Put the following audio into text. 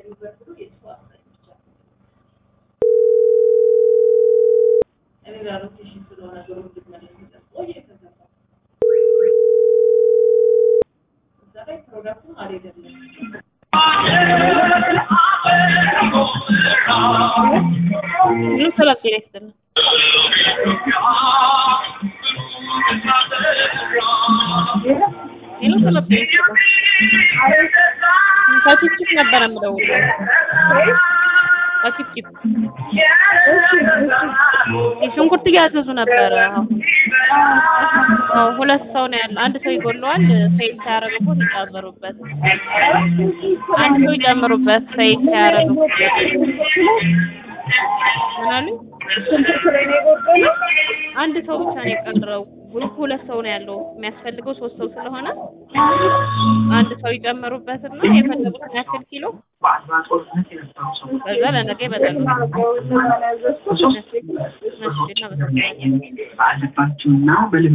ምን ሰላም ጤና ይስጥልን። ሄሎ ሰላም ጤና ይስጥልን። ከቺፕቺፕ ነበረ የምደውለው። ከቺፕቺፕ ሽንኩርት እያዘዙ ነበረ። አዎ ሁለት ሰው ነው ያለው። አንድ ሰው ይጎለዋል። ሰይድ ሳያረግቦት ይጨምሩበት። አንድ ሰው ይጨምሩበት። ሰይድ ሳያረግቦት ምን አሉኝ? አንድ ሰው ብቻ ነው የቀረው። ግሩፕ ሁለት ሰው ነው ያለው። የሚያስፈልገው ሶስት ሰው ስለሆነ አንድ ሰው ይጨምሩበትና የፈለጉትን ያክል ኪሎ ከዛ ለነገ ይመጣሉ። እሺ፣ እናመሰግናለን። ባለባቸውና